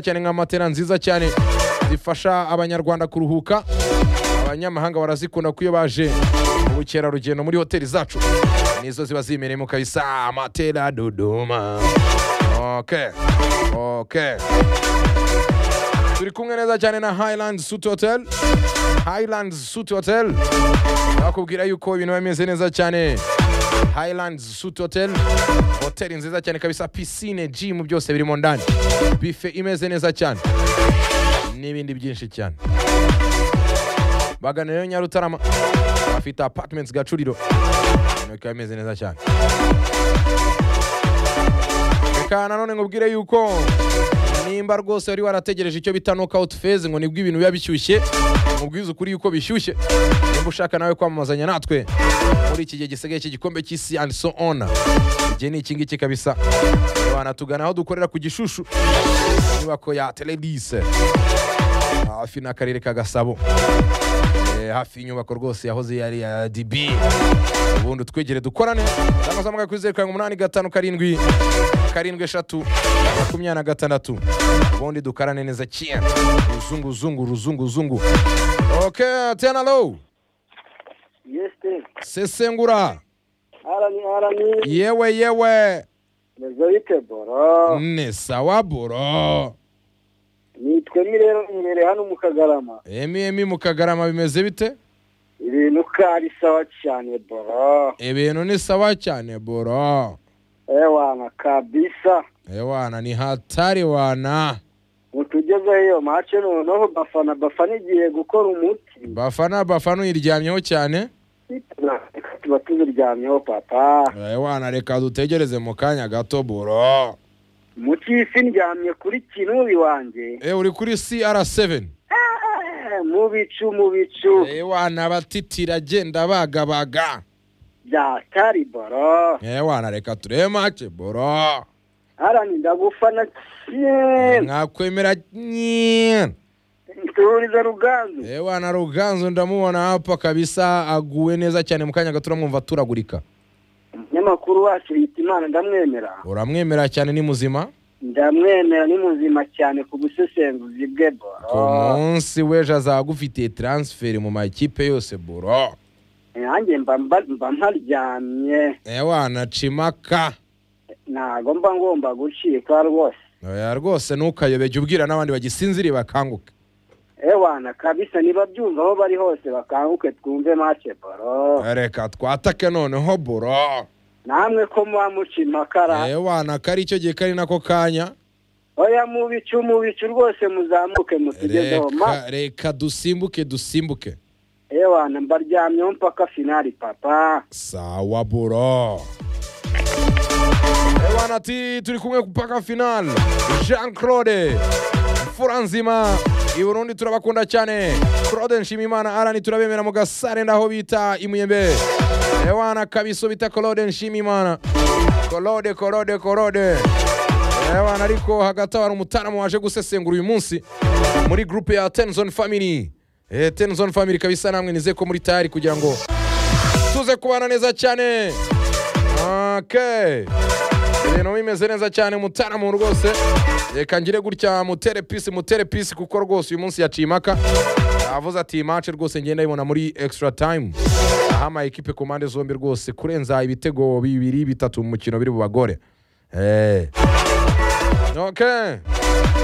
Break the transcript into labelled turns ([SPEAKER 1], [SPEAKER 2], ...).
[SPEAKER 1] cyane nka matera nziza cyane zifasha abanyarwanda kuruhuka abanyamahanga barazikunda ko iyo baje mu bukerarugendo muri hoteli zacu nizo ziba zimereyemo kabisa matera dodoma okay. Okay. turi kumwe neza cyane na highland suit hotel highland suit hotel bakubwira yuko ibintu bimeze neza cyane highland suit hotel hoteli nziza cyane kabisa pisine jimu byose birimo ndani bife imeze neza cyane n'ibindi byinshi cyane bagana rero nyarutarama bafite apartments gacuriro ibintu bikaba bimeze neza cyane reka nanone nkubwire yuko nimba rwose wari warategereje icyo bita knockout phase ngo nibwo ibintu biba bishyushye mubwize ukuri yuko bishyushye nimba ushaka nawe kwamamazanya natwe muri iki gihe gisigaye cy'igikombe cy'isi and so on igihe ni iki ngiki kabisa wanatugana aho dukorera ku gishushu inyubako ya teledise hafi n'akarere ka gasabo Eh, hafi y'inyubako rwose yahoze yari ya db ubundi twegere dukorane cyangwa se mugaye kuri zeru karindwi umunani gatanu karindwi karindwi eshatu makumyabiri na gatandatu ubundi dukarane neza cyane ruzungu zungu ruzungu zungu ok tena low
[SPEAKER 2] yeste
[SPEAKER 1] sesengura
[SPEAKER 2] arani arani
[SPEAKER 1] yewe yewe
[SPEAKER 2] rezoyite boro
[SPEAKER 1] ni sawa buro
[SPEAKER 2] nitwe mi rero imbere hano mu kagarama
[SPEAKER 1] emi emi mu kagarama bimeze bite
[SPEAKER 2] ibintu kari sawa cyane boro
[SPEAKER 1] ibintu ni sawa cyane buro
[SPEAKER 2] ewana kabisa
[SPEAKER 1] ewana ni hatari wana
[SPEAKER 2] mutugezeho iyo mace noneho bafana bafana igiye gukora umuti
[SPEAKER 1] bafana bafana uyiryamyeho cyane
[SPEAKER 2] reka tuba tuziryamyeho papa
[SPEAKER 1] Ewana reka dutegereze mu kanya gato buro
[SPEAKER 2] mu cy'isi ndyamye kuri kinubi wanjye
[SPEAKER 1] e uri kuri CR7
[SPEAKER 2] Eh, mu bicu mu bicu
[SPEAKER 1] ewana batitira agenda bagabaga
[SPEAKER 2] bya kariboro
[SPEAKER 1] ewana reka turebe make buro
[SPEAKER 2] arani ndagufana cyane
[SPEAKER 1] mwakwemera nyine
[SPEAKER 2] ntiturize ruganzu
[SPEAKER 1] ewana ruganzu ndamubona hapa kabisa aguwe neza cyane mu kanya gato uramwumva aturagurika
[SPEAKER 2] umunyamakuru wacu yita imana ndamwemera
[SPEAKER 1] uramwemera cyane ni muzima
[SPEAKER 2] ndamwemera ni muzima cyane ku busesenguzi bwe
[SPEAKER 1] ku
[SPEAKER 2] boro
[SPEAKER 1] munsi w'ejo azagufitiye taransiferi mu makipe yose buro
[SPEAKER 2] nanjye mba mba- mba ntaryamye
[SPEAKER 1] ewana cimaka
[SPEAKER 2] ntago mba ngomba gucika rwose
[SPEAKER 1] oya rwose ntukayobege ubwira n'abandi bagisinziriye bakanguke
[SPEAKER 2] ewana kabisa niba byumva aho bari hose bakanguke twumve make boro
[SPEAKER 1] reka twatake noneho buro
[SPEAKER 2] namwe ko muba muca impakara
[SPEAKER 1] ewana kari icyo gihe kari nako kanya
[SPEAKER 2] oya mu bicu mu bicu rwose muzamuke mutugezeho ma
[SPEAKER 1] reka reka dusimbuke dusimbuke
[SPEAKER 2] ewana mbaryamyeho mpaka finali papa
[SPEAKER 1] sawa buro ewana ati turi kumwe mpaka final jean claude mfura nzima i burundi turabakunda cyane claude nshimimana arani turabemera mu gasare ndaho bita imuyembe ewana kabiso bita claude nshimimana claude claude claude ewana ariko hagati aho hari umutaramu waje gusesengura uyu munsi muri groupe ya tenzon family Eh, tenzon family kabisa namwe nizeye ko muri tayari kugira ngo tuze kubana neza cyane okay. ibintu bimeze neza cyane mutaramu rwose reka ngire gutya mutere pisi mutere pisi kuko rwose uyu munsi yaciye impaka avuze ati imace rwose ngenda yibona muri extra time aha ama ekipe ku mpande zombi rwose kurenza ibitego bibiri bitatu mu mukino biri mu bagore Eh. okay.